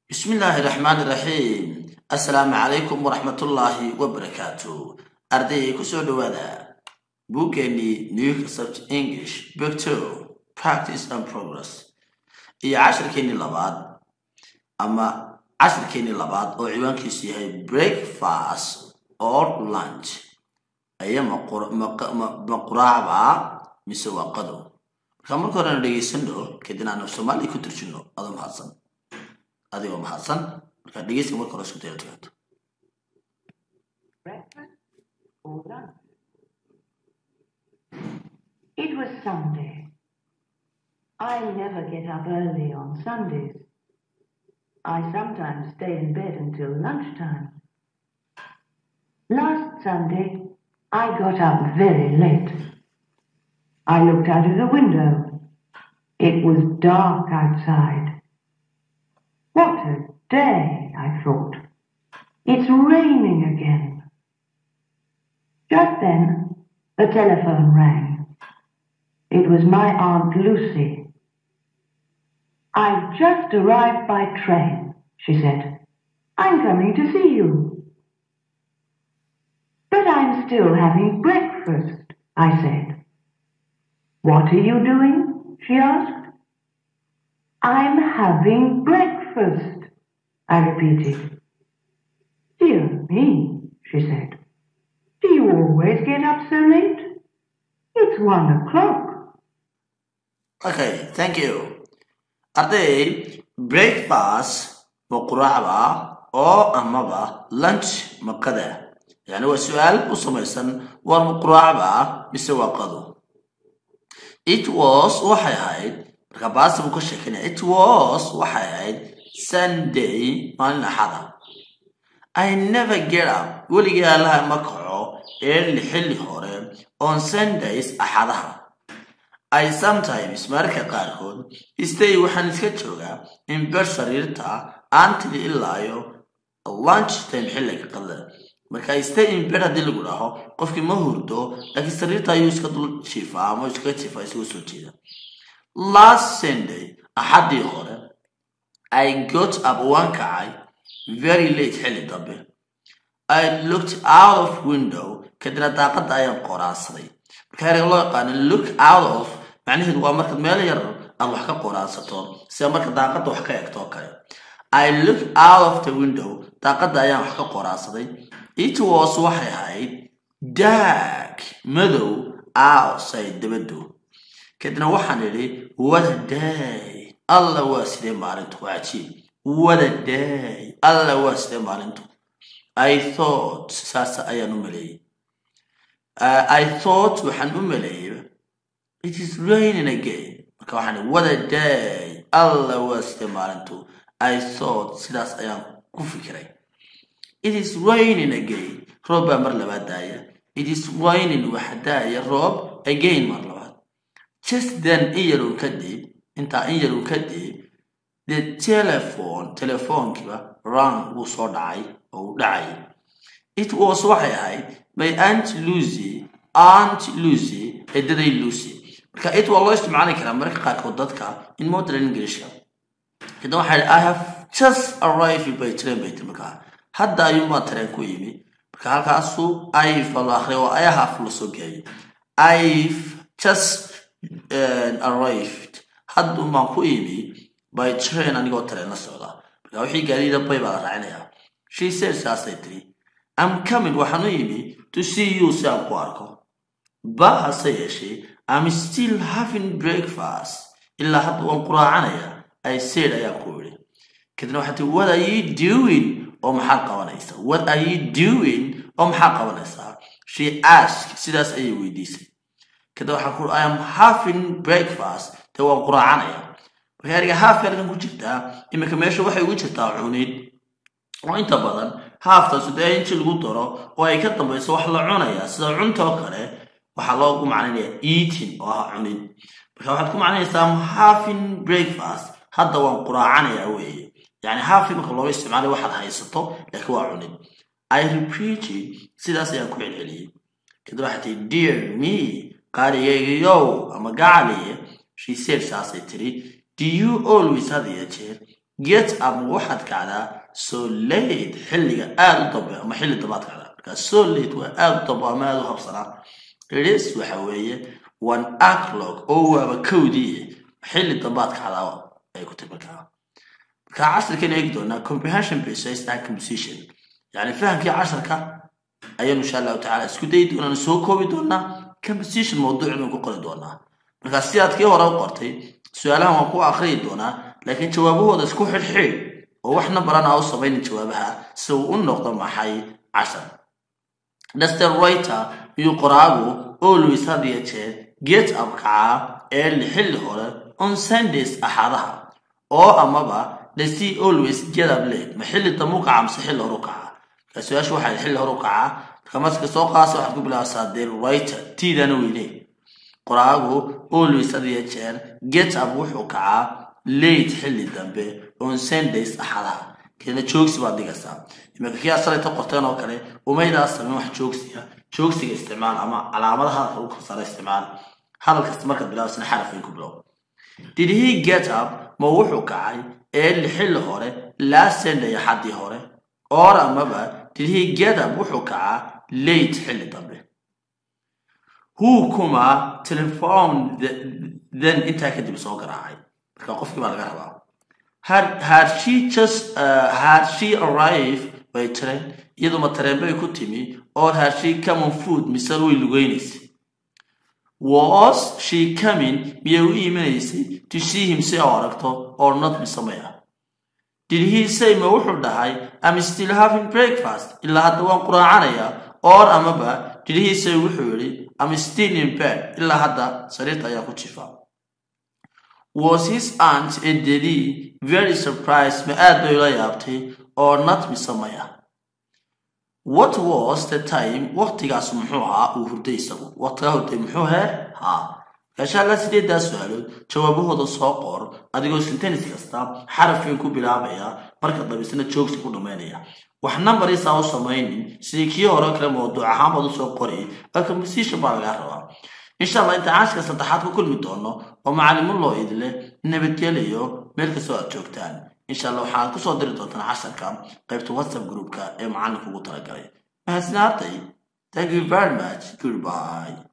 bismi illaahi raxmaani raxiim assalaamu calaykum waraxmatullaahi wabarakaatu ardayay kusoo dhowaada buuggeenii new concept english book two practice and progress iyo cashirkeenii labaad ama cashirkeenii labaad oo ciwaankiisu yahay breakfast or lunch aya ma quraacba mise waa qadow markaa marka hore aanu dhegaysano kadib aanu soomaaliya ku turjino adoo mahadsan adigoo mahadsan markaa dhegeyska marka hore isku daya tugato breakfast or lunch. It was Sunday. I never get up early on Sundays. I sometimes stay in bed until lunchtime. Last Sunday, I got up very late. I looked out of the window. It was dark outside. What a day, I thought. It's raining again. Just then, the telephone rang. It was my Aunt Lucy. I've just arrived by train, she said. I'm coming to see you. But I'm still having breakfast, I said. What are you doing? she asked. I'm having breakfast, I repeated. Dear me, she said. Do you always get up so late? It's one o'clock. okay thank you arday breakfast ma quraacba oo amaba lunch maqada yani waa su-aal u samaysan war ma quraacba mise waa qado it was waxay ahayd marka baasta buu ka sheekanaya it was waxay ahayd sunday maalin axada i never get up weligii allaha ma kaco early xilli hore on sundays axadaha i sometimes mararka qaarkood stay waxaan iska joogaa in ber sariirta antili ilaayo lunch time xilliga qadada marka stay in bed haddii lagu dhaho qofkii ma hurdo laakiin sariirta ayuu iska dul jiifaa ama iskaga jiifaa isagoo soo jeeda last sunday axaddii hore i got up waan kacay very late xilli dambe i looked out of window kadibna daaqadda ayaan qoraansaday marka ereyga loo yaqaano look out of macnaheedu waa marka meel yar aad wax ka qoraansato sida marka daaqadda wax ka egto oo kale i look out of the window daaqadda ayaan wax ka qoraansaday it was waxay ahayd dark madow outside dabaddu kadibna waxaan idhi what a day alla waa sidee maalintu waa cajiib what a day alla waa sidee maalintu i thought saas ayaan u maleeyey Uh, I thought waxaan u maleeyay it is raining again marka waxaan ihi what a day alla waa sidee maalintu I thought sidaas ayaan ku fikiray it is raining again roob baa mar labaad daaya it is raining waxa daaya roob again mar labaad just then in yarow kadib intaa in yarow kadib the telephone telefoonkiiba rang wuu soo dhacay oo uu dhacay it was waxay ahayd by aunt lucy aunt lucy eedaday lucy marka it waa loo isticmaali karaa mararka qaarkood dadka in modern englishka kadib waxaa i have just arrived by train bay tiri markaa hadda ayuunbaa tareen ku yimi marka halkaasu if la akhriya waa i have lasoo geeyay i've just uh, arrived haddun baan ku yimi by train anigoo tareen la socda marka wixii gaadiida bay baa la raacinayaa she said saasay tiri I'm coming waxaan u yimi to see you si aan ku arko ba hase yeeshee I'm still having breakfast ilaa hadda waan quraacanaya I said ayaan ku idhi kadibna waxaa tii what are you doing oo maxaad qabanaysaa what are you doing oo maxaad qabanaysaa she asked sidaas ayay weydiisay kadib waxaan ku I am having breakfast dee waan quraacanaya marka eriga half ergan ku jirtaa iminka meesha waxay ugu jirtaa cunid oo inta badan haaftaas dee inji lagu daro oo ay ka dambayso wax la cunaya sida cunta oo kale waxaa loogu macnaynaya eating oo ah cunid marka waxaad ku macnaynaysaa having breakfast hadda waan quraacanaya weeye yani hafi marka looga isticmaalay waxaad haysato laakiin waa cunid i repeated sidaas ayaan ku celceliyey kadib waxaa tii dear me qaarigaygayow ama gacaliye she said saasay tiri do you always had iyo jeer get up ma waxaad kacdaa so late xilliga aada u dambe ama xilli dambaad kacdaa marka so late waa aada u dambe ama aada u habsanaa ris waxa weeye one aclog oo waaba kowdii xilli dambaad kacdaa ay ku timi markaa marka casharkan eegi doonaa comprehension basis and composition yani fahamkii casharka ayaanu insha allahu tacala isku dayi doonaan soo koobi doonaa composition mawduuc baynu ku qori doonaa marka sidaad kii hore u qortay su-aalahan waan ku akriyi doonaa laakiin jawaabahooda isku xidhxidh oo wax nambaran aa u samaynin jawaabaha si uu u noqdo maxay cashar daster writer iyo qoraagu always had iyo jeer get up kacaa early xilli hore on sundays axadaha oo amaba dasi always get up late ma xilli dambe u kaca mise xilli hore u kaca marka su-aashu waxay xilli hore u kacaa marka marka soo qaasa waxaad ku bilaabasaa the writer tiidana weyne qoraagu always had iyo jeer get up wuxuu kacaa late xilli dambe on sundays axadaha keena joogsi baad dhigaysaa iminka kii asalayta qorteen oo kale umaydaa sameyn wax joogsiya joogsiga isticmaal ama calaamada hadalka ugu kasara isticmaal hadal kasta markaad bilaabasna xaraf ay ku bilow did he get up ma wuxuu kacay early xilli hore last sunday axadii hore or amaba did he get up wuxuu kacaa late xilli dambe who kuma telephone then intaa kadib soo garaacay marka qofkii baa laga rabaa had, had she just uh, had she arrived by train iyadu ma tareen bay ku timi or had she come on food mise way lugeynaysa was she coming miyay u iimanaysay to see him si oo aragto or not mise maya did he say ma wuxuu dhahay am still having breakfast ilaa hadda waan quraacanayaa or amaba did he say wuxuu yidhi am still in bed ilaa hadda sariirta ayaa ku jifa was his aunt ededii very surprised ma aad bay ula yaabtay or not mise maya what was the time waqtigaas muxuu ahaa uu hurday isagu waqtigaa hurday muxuu he haa gaasha alla sideedaa su-aalood jawaabahooda soo qor adigoo sentenis kasta xarafkiin ku bilaabaya marka dambisna joogsi ku dhammaynaya wax numbarisa u samaynin sidii kii hore kale mawduuc ahaan baad usoo qori oo composition baa lagaa rabaa insha allah inta caashka saddexaad ku kulmi doono oo macalimo loo idle nabadgelayo meel kastoo aad joogtaan insha allah waxaad kusoo diri doontaan casharka qaybta whatsapp groupka ee macallinka ugu talagalay mahadsanaaday thank you very much goodbye